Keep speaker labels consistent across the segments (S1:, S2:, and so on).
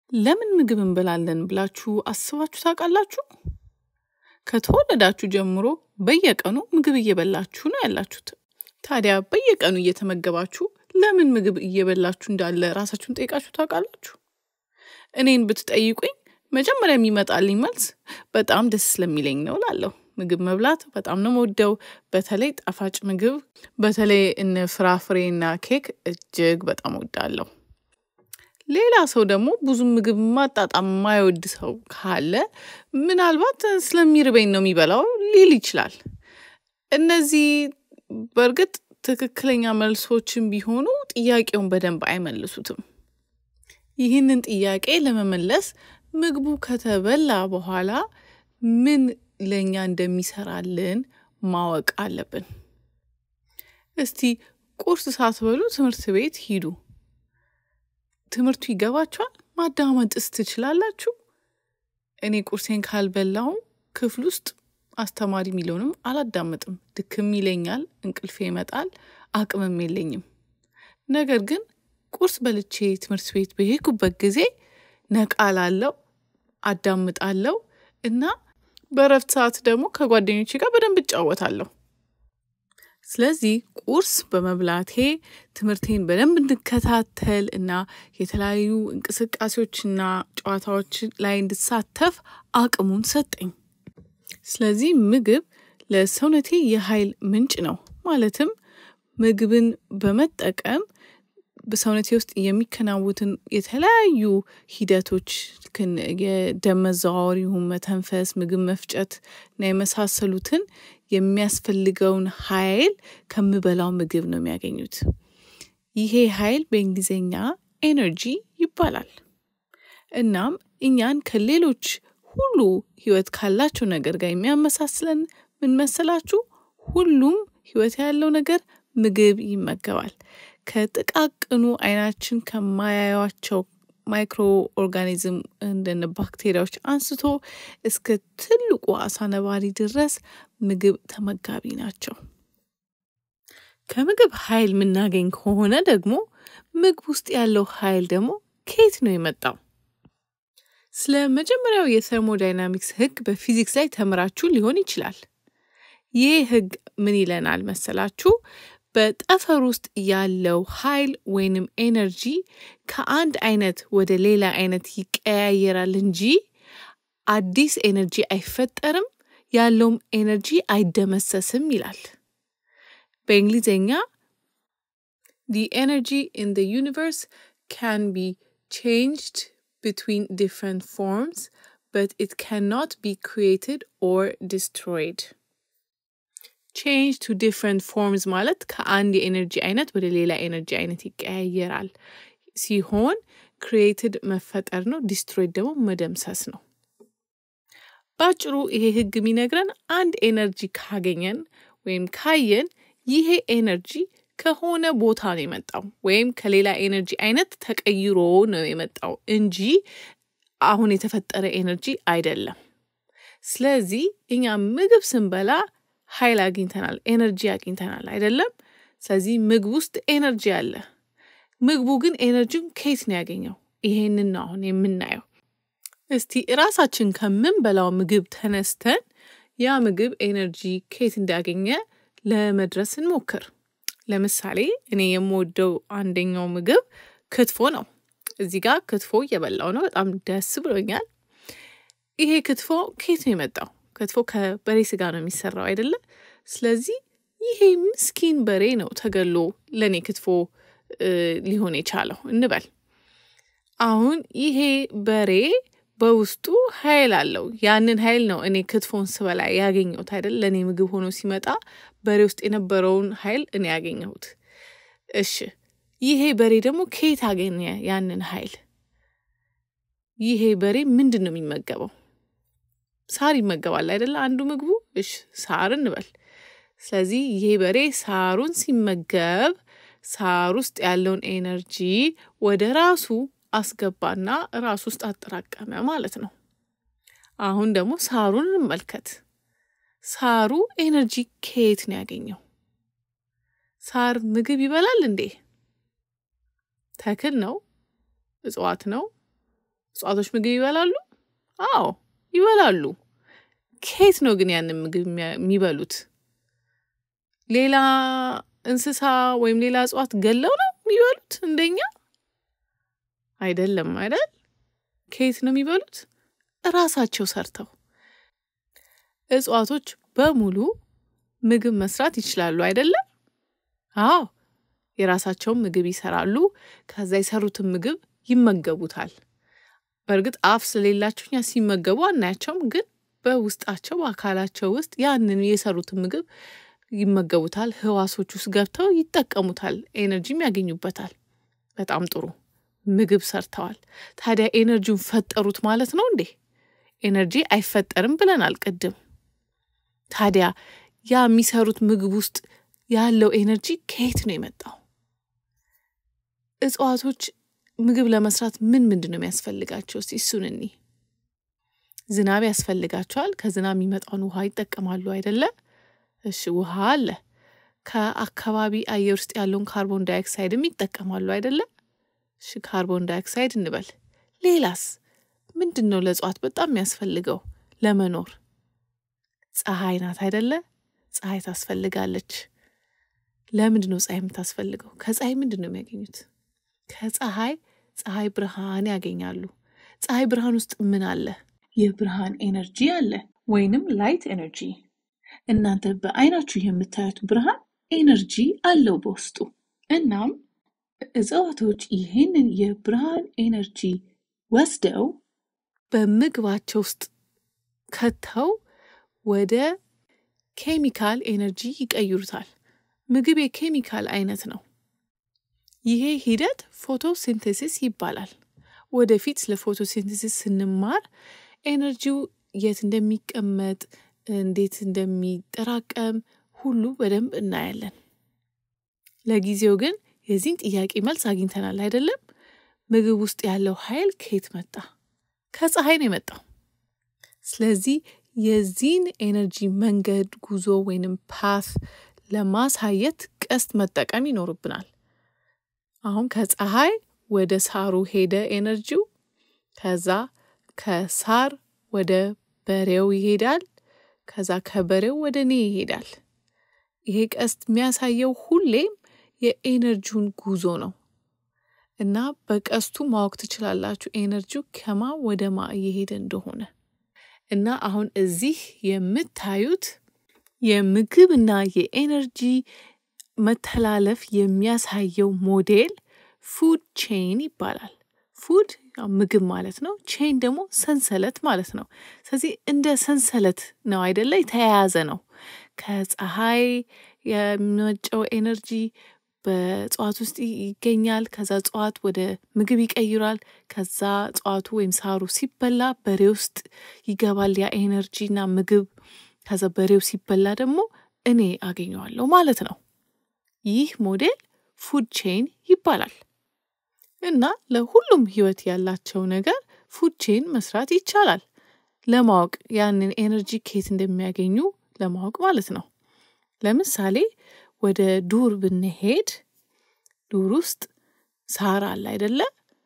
S1: ለምን ምግብ እንበላለን ብላችሁ አስባችሁ ታውቃላችሁ? ከተወለዳችሁ ጀምሮ በየቀኑ ምግብ እየበላችሁ ነው ያላችሁት። ታዲያ በየቀኑ እየተመገባችሁ ለምን ምግብ እየበላችሁ እንዳለ ራሳችሁን ጠይቃችሁ ታውቃላችሁ? እኔን ብትጠይቁኝ መጀመሪያ የሚመጣልኝ መልስ በጣም ደስ ስለሚለኝ ነው እላለሁ። ምግብ መብላት በጣም ነው የምወደው። በተለይ ጣፋጭ ምግብ፣ በተለይ እነ ፍራፍሬና ኬክ እጅግ በጣም እወዳለሁ። ሌላ ሰው ደግሞ ብዙ ምግብ ማጣጣም የማይወድ ሰው ካለ ምናልባት ስለሚርበኝ ነው የሚበላው ሊል ይችላል። እነዚህ በእርግጥ ትክክለኛ መልሶችን ቢሆኑ ጥያቄውን በደንብ አይመልሱትም። ይህንን ጥያቄ ለመመለስ ምግቡ ከተበላ በኋላ ምን ለእኛ እንደሚሰራልን ማወቅ አለብን። እስቲ ቁርስ ሳትበሉ ትምህርት ቤት ሂዱ። ትምህርቱ ይገባችኋል? ማዳመጥስ ትችላላችሁ? እኔ ቁርሴን ካልበላው ክፍል ውስጥ አስተማሪ የሚለውንም አላዳምጥም። ድክም ይለኛል፣ እንቅልፌ ይመጣል፣ አቅምም የለኝም። ነገር ግን ቁርስ በልቼ ትምህርት ቤት በሄድኩበት ጊዜ ነቃ ላለው አዳምጣለሁ እና በእረፍት ሰዓት ደግሞ ከጓደኞቼ ጋር በደንብ እጫወታለሁ። ስለዚህ ቁርስ በመብላቴ ትምህርቴን በደንብ እንድከታተል እና የተለያዩ እንቅስቃሴዎችና ጨዋታዎች ላይ እንድሳተፍ አቅሙን ሰጠኝ። ስለዚህ ምግብ ለሰውነቴ የኃይል ምንጭ ነው። ማለትም ምግብን በመጠቀም በሰውነቴ ውስጥ የሚከናውትን የተለያዩ ሂደቶች የደም መዘዋወር ይሁን መተንፈስ፣ ምግብ መፍጨት እና የመሳሰሉትን የሚያስፈልገውን ኃይል ከምበላው ምግብ ነው የሚያገኙት። ይሄ ኃይል በእንግሊዝኛ ኤነርጂ ይባላል። እናም እኛን ከሌሎች ሁሉ ህይወት ካላቸው ነገር ጋር የሚያመሳስለን ምን መሰላችሁ? ሁሉም ህይወት ያለው ነገር ምግብ ይመገባል። ከጥቃቅኑ አይናችን ከማያዩቸው ማይክሮ ኦርጋኒዝም እንደነ ባክቴሪያዎች አንስቶ እስከ ትልቁ አሳ ነባሪ ድረስ ምግብ ተመጋቢ ናቸው። ከምግብ ኃይል የምናገኝ ከሆነ ደግሞ ምግብ ውስጥ ያለው ኃይል ደግሞ ከየት ነው የመጣው? ስለ መጀመሪያው የተርሞዳይናሚክስ ህግ በፊዚክስ ላይ ተምራችሁ ሊሆን ይችላል። ይህ ህግ ምን ይለናል መሰላችሁ? በጠፈር ውስጥ ያለው ኃይል ወይንም ኤነርጂ ከአንድ አይነት ወደ ሌላ አይነት ይቀያየራል እንጂ አዲስ ኤነርጂ አይፈጠርም፣ ያለውም ኤነርጂ አይደመሰስም ይላል። በእንግሊዝኛ the energy in the universe can be changed between different forms but it cannot be created or destroyed ቼንጅ ቱ ዲፍረንት ፎርምስ ማለት ከአንድ የኤነርጂ አይነት ወደ ሌላ ኤነርጂ አይነት ይቀያየራል ሲሆን ክሪኤትድ መፈጠር ነው፣ ዲስትሮይድ ደግሞ መደምሰስ ነው። በአጭሩ ይሄ ህግ የሚነግረን አንድ ኤነርጂ ካገኘን ወይም ካየን ይሄ ኤነርጂ ከሆነ ቦታ ነው የመጣው ወይም ከሌላ ኤነርጂ አይነት ተቀይሮ ነው የመጣው እንጂ አሁን የተፈጠረ ኤነርጂ አይደለም። ስለዚህ እኛ ምግብ ስንበላ ኃይል አግኝተናል፣ ኤነርጂ አግኝተናል አይደለም? ስለዚህ ምግብ ውስጥ ኤነርጂ አለ። ምግቡ ግን ኤነርጂውን ከየት ነው ያገኘው? ይሄንን ነው አሁን የምናየው። እስቲ እራሳችን ከምንበላው ምግብ ተነስተን ያ ምግብ ኤነርጂ ከየት እንዳገኘ ለመድረስ እንሞክር። ለምሳሌ እኔ የምወደው አንደኛው ምግብ ክትፎ ነው። እዚህ ጋር ክትፎ እየበላው ነው። በጣም ደስ ብሎኛል። ይሄ ክትፎ ከየት ነው የመጣው? ክትፎ ከበሬ ስጋ ነው የሚሰራው አይደለ? ስለዚህ ይሄ ምስኪን በሬ ነው ተገሎ ለእኔ ክትፎ ሊሆን የቻለው እንበል። አሁን ይሄ በሬ በውስጡ ኃይል አለው። ያንን ኃይል ነው እኔ ክትፎን ስበላ ያገኘሁት አይደል? ለእኔ ምግብ ሆኖ ሲመጣ በሬ ውስጥ የነበረውን ኃይል እኔ ያገኘሁት። እሺ ይሄ በሬ ደግሞ ከየት አገኘ ያንን ኃይል? ይሄ በሬ ምንድን ነው የሚመገበው? ሳር ይመገባል አይደለ? አንዱ ምግቡ እሽ ሳር እንበል። ስለዚህ ይሄ በሬ ሳሩን ሲመገብ ሳር ውስጥ ያለውን ኤነርጂ ወደ ራሱ አስገባና ራሱ ውስጥ አጠራቀመ ማለት ነው። አሁን ደግሞ ሳሩን እንመልከት። ሳሩ ኤነርጂ ከየት ነው ያገኘው? ሳር ምግብ ይበላል እንዴ? ተክል ነው? እጽዋት ነው? እጽዋቶች ምግብ ይበላሉ? አዎ ይበላሉ። ከየት ነው ግን ያንን ምግብ የሚበሉት? ሌላ እንስሳ ወይም ሌላ እጽዋት ገለው ነው የሚበሉት እንደኛ? አይደለም አይደል? ከየት ነው የሚበሉት? እራሳቸው ሰርተው። እጽዋቶች በሙሉ ምግብ መስራት ይችላሉ አይደለም? አዎ የራሳቸውን ምግብ ይሰራሉ። ከዛ የሰሩትን ምግብ ይመገቡታል። በእርግጥ አፍ ስለሌላቸው እኛ ሲመገቡ አናያቸውም፣ ግን በውስጣቸው በአካላቸው ውስጥ ያንን የሰሩትን ምግብ ይመገቡታል። ህዋሶች ውስጥ ገብተው ይጠቀሙታል፣ ኤነርጂም ያገኙበታል። በጣም ጥሩ ምግብ ሰርተዋል። ታዲያ ኤነርጂውን ፈጠሩት ማለት ነው እንዴ? ኤነርጂ አይፈጠርም ብለናል ቅድም። ታዲያ ያ የሚሰሩት ምግብ ውስጥ ያለው ኤነርጂ ከየት ነው የመጣው? እጽዋቶች ምግብ ለመስራት ምን ምንድን ነው የሚያስፈልጋቸው? እስቲ እሱን እኒ ዝናብ ያስፈልጋቸዋል። ከዝናብ የሚመጣውን ውሃ ይጠቀማሉ አይደለ? እሺ ውሃ አለ። ከአካባቢ አየር ውስጥ ያለውን ካርቦን ዳይኦክሳይድም ይጠቀማሉ አይደለ? እሺ ካርቦን ዳይኦክሳይድ እንበል። ሌላስ ምንድን ነው ለእጽዋት በጣም የሚያስፈልገው ለመኖር? ፀሐይ ናት አይደለ? ፀሐይ ታስፈልጋለች። ለምንድን ነው ፀሐይ የምታስፈልገው? ከፀሐይ ምንድን ነው የሚያገኙት? ከፀሐይ ፀሐይ ብርሃን ያገኛሉ። ፀሐይ ብርሃን ውስጥ ምን አለ? የብርሃን ኤነርጂ አለ፣ ወይንም ላይት ኤነርጂ። እናንተ በአይናችሁ የምታዩት ብርሃን ኤነርጂ አለው በውስጡ። እናም እጽዋቶች ይህንን የብርሃን ኤነርጂ ወስደው በምግባቸው ውስጥ ከተው ወደ ኬሚካል ኤነርጂ ይቀይሩታል። ምግብ የኬሚካል አይነት ነው። ይሄ ሂደት ፎቶሲንቴሲስ ይባላል። ወደፊት ስለ ፎቶሲንቴሲስ ስንማር ኤነርጂው የት እንደሚቀመጥ እንዴት እንደሚጠራቀም ሁሉ በደንብ እናያለን። ለጊዜው ግን የዚህን ጥያቄ መልስ አግኝተናል አይደለም? ምግብ ውስጥ ያለው ኃይል ከየት መጣ? ከፀሐይ ነው የመጣው። ስለዚህ የዚህን ኤነርጂ መንገድ ጉዞ ወይንም ፓስ ለማሳየት ቀስት መጠቀም ይኖርብናል። አሁን ከፀሐይ ወደ ሳሩ ሄደ ኤነርጂው። ከዛ ከሳር ወደ በሬው ይሄዳል። ከዛ ከበሬው ወደ እኔ ይሄዳል። ይሄ ቀስት የሚያሳየው ሁሌም የኤነርጂውን ጉዞ ነው እና በቀስቱ ማወቅ ትችላላችሁ ኤነርጂው ከማ ወደ ማ እየሄደ እንደሆነ እና አሁን እዚህ የምታዩት የምግብ እና የኤነርጂ መተላለፍ የሚያሳየው ሞዴል ፉድ ቼን ይባላል። ፉድ ምግብ ማለት ነው። ቼን ደግሞ ሰንሰለት ማለት ነው። ስለዚህ እንደ ሰንሰለት ነው አይደለ? የተያያዘ ነው። ከፀሐይ የሚመነጨው ኤነርጂ በእጽዋት ውስጥ ይገኛል። ከዛ እጽዋት ወደ ምግብ ይቀይራል። ከዛ እጽዋቱ ወይም ሳሩ ሲበላ በሬ ውስጥ ይገባል ያ ኤነርጂ እና ምግብ። ከዛ በሬው ሲበላ ደግሞ እኔ አገኘዋለሁ ማለት ነው። ይህ ሞዴል ፉድ ቼን ይባላል። እና ለሁሉም ህይወት ያላቸው ነገር ፉድ ቼን መስራት ይቻላል። ለማወቅ ያንን ኤነርጂ ኬት እንደሚያገኙ ለማወቅ ማለት ነው። ለምሳሌ ወደ ዱር ብንሄድ ዱር ውስጥ ሳር አለ አይደለ?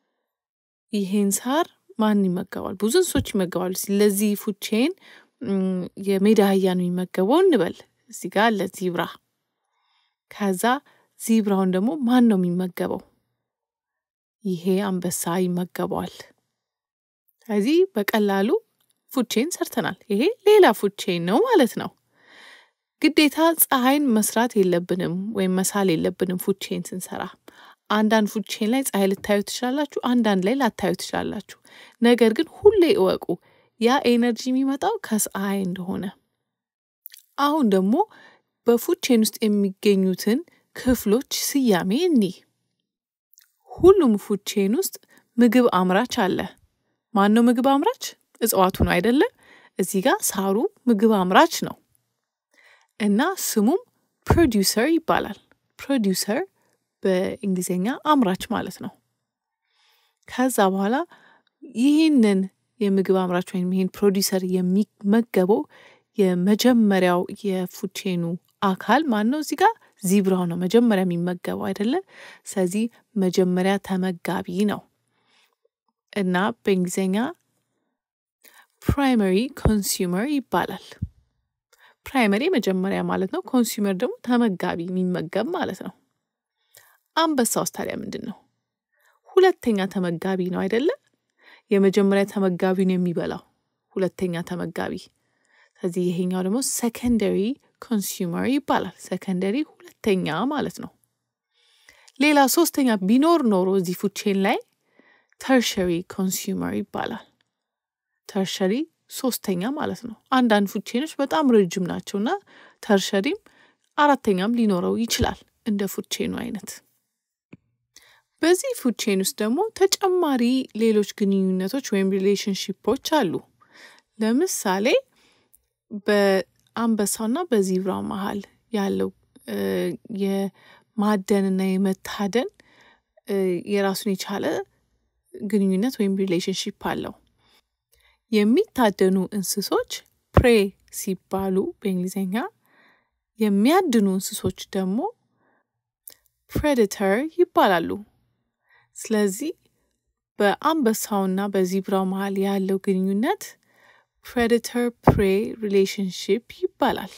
S1: ይሄን ሳር ማን ይመገባል? ብዙ እንስሶች ይመገባሉ። ለዚህ ፉድ ቼን የሜዳ አህያ ነው የሚመገበው እንበል። እዚህ ጋር አለ ዚብራ። ከዛ ዚብራውን ደግሞ ማን ነው የሚመገበው? ይሄ አንበሳ ይመገበዋል። ስለዚህ በቀላሉ ፉድ ቼን ሰርተናል። ይሄ ሌላ ፉድ ቼን ነው ማለት ነው። ግዴታ ፀሐይን መስራት የለብንም ወይም መሳል የለብንም ፉድ ቼን ስንሰራ። አንዳንድ ፉድ ቼን ላይ ፀሐይ ልታዩ ትችላላችሁ፣ አንዳንድ ላይ ላታዩ ትችላላችሁ። ነገር ግን ሁሌ እወቁ ያ ኤነርጂ የሚመጣው ከፀሐይ እንደሆነ። አሁን ደግሞ በፉድ ቼን ውስጥ የሚገኙትን ክፍሎች ስያሜ እኒህ። ሁሉም ፉድ ቼን ውስጥ ምግብ አምራች አለ። ማን ነው ምግብ አምራች? እጽዋቱ ነው አይደለ? እዚህ ጋር ሳሩ ምግብ አምራች ነው እና ስሙም ፕሮዲውሰር ይባላል። ፕሮዲውሰር በእንግሊዝኛ አምራች ማለት ነው። ከዛ በኋላ ይህንን የምግብ አምራች ወይም ይህን ፕሮዲውሰር የሚመገበው የመጀመሪያው የፉድ ቼኑ አካል ማን ነው? እዚህ ጋር ዚብራው ነው መጀመሪያ የሚመገበው አይደለ? ስለዚህ መጀመሪያ ተመጋቢ ነው። እና በእንግሊዝኛ ፕራይመሪ ኮንሱመር ይባላል። ፕራይመሪ መጀመሪያ ማለት ነው። ኮንሱመር ደግሞ ተመጋቢ የሚመገብ ማለት ነው። አንበሳ ውስጥ ታዲያ ምንድን ነው? ሁለተኛ ተመጋቢ ነው አይደለ? የመጀመሪያ ተመጋቢ ነው የሚበላው፣ ሁለተኛ ተመጋቢ። ስለዚህ ይሄኛው ደግሞ ሰከንደሪ ኮንሱመር ይባላል። ሰከንደሪ ሁለተኛ ማለት ነው። ሌላ ሶስተኛ ቢኖር ኖሮ እዚህ ፉድ ቼን ላይ ተርሸሪ ኮንሱመር ይባላል። ተርሸሪ ሶስተኛ ማለት ነው። አንዳንድ ፉድ ቼኖች በጣም ረጅም ናቸው እና ተርሸሪም አራተኛም ሊኖረው ይችላል እንደ ፉድ ቼኑ አይነት። በዚህ ፉድ ቼን ውስጥ ደግሞ ተጨማሪ ሌሎች ግንኙነቶች ወይም ሪሌሽንሽፖች አሉ። ለምሳሌ በአንበሳውና በዚብራው መሀል ያለው የማደንና የመታደን የራሱን የቻለ ግንኙነት ወይም ሪሌሽንሽፕ አለው። የሚታደኑ እንስሶች ፕሬ ሲባሉ በእንግሊዝኛ፣ የሚያድኑ እንስሶች ደግሞ ፕሬዴተር ይባላሉ። ስለዚህ በአንበሳውና በዚብራው መሀል ያለው ግንኙነት ፕሬዴተር ፕሬ ሪሌሽንሽፕ ይባላል።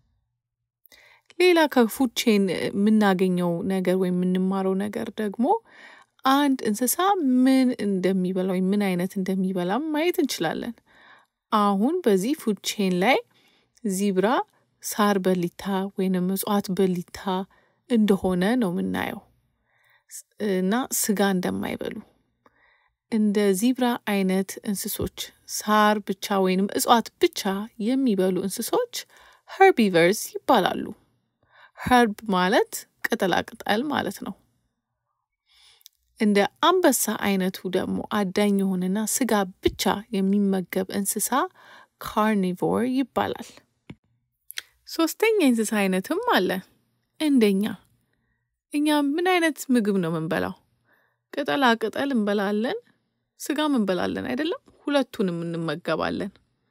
S1: ሌላ ከፉድ ቼን የምናገኘው ነገር ወይም የምንማረው ነገር ደግሞ አንድ እንስሳ ምን እንደሚበላ ወይም ምን አይነት እንደሚበላም ማየት እንችላለን። አሁን በዚህ ፉድ ቼን ላይ ዚብራ ሳር በሊታ ወይንም እጽዋት በሊታ እንደሆነ ነው የምናየው እና ስጋ እንደማይበሉ እንደ ዚብራ አይነት እንስሶች ሳር ብቻ ወይንም እጽዋት ብቻ የሚበሉ እንስሶች ኸርቢቨርስ ይባላሉ። ኸርብ ማለት ቅጠላቅጠል ማለት ነው። እንደ አንበሳ አይነቱ ደግሞ አዳኝ የሆነና ስጋ ብቻ የሚመገብ እንስሳ ካርኒቮር ይባላል። ሶስተኛ የእንስሳ አይነትም አለ እንደኛ። እኛ ምን አይነት ምግብ ነው የምንበላው? ቅጠላ ቅጠል እንበላለን፣ ስጋም እንበላለን አይደለም? ሁለቱንም እንመገባለን።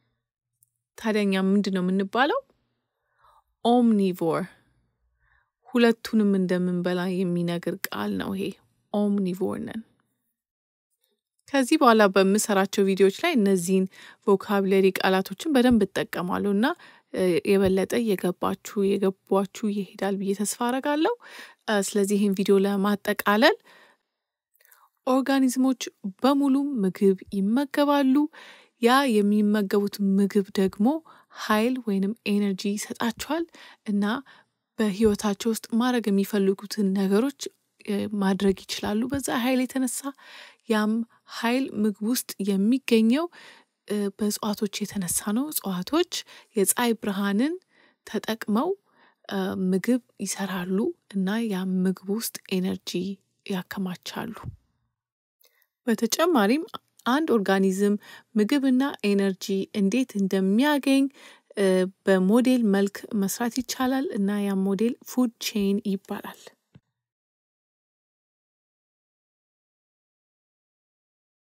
S1: ታዲያ እኛ ምንድን ነው የምንባለው? ኦምኒቮር። ሁለቱንም እንደምንበላ የሚነግር ቃል ነው ይሄ። ኦምኒቮር ነን። ከዚህ በኋላ በምሰራቸው ቪዲዮዎች ላይ እነዚህን ቮካብለሪ ቃላቶችን በደንብ እጠቀማለሁ እና የበለጠ የገባችሁ የገቧችሁ ይሄዳል ብዬ ተስፋ አረጋለሁ። ስለዚህ ይህን ቪዲዮ ለማጠቃለል ኦርጋኒዝሞች በሙሉ ምግብ ይመገባሉ። ያ የሚመገቡት ምግብ ደግሞ ኃይል ወይንም ኤነርጂ ይሰጣቸዋል እና በህይወታቸው ውስጥ ማድረግ የሚፈልጉትን ነገሮች ማድረግ ይችላሉ። በዛ ኃይል የተነሳ ያም ኃይል ምግብ ውስጥ የሚገኘው በእጽዋቶች የተነሳ ነው። እጽዋቶች የፀሐይ ብርሃንን ተጠቅመው ምግብ ይሰራሉ እና ያም ምግብ ውስጥ ኤነርጂ ያከማቻሉ። በተጨማሪም አንድ ኦርጋኒዝም ምግብና ኤነርጂ እንዴት እንደሚያገኝ በሞዴል መልክ መስራት ይቻላል እና ያም ሞዴል ፉድ ቼን ይባላል።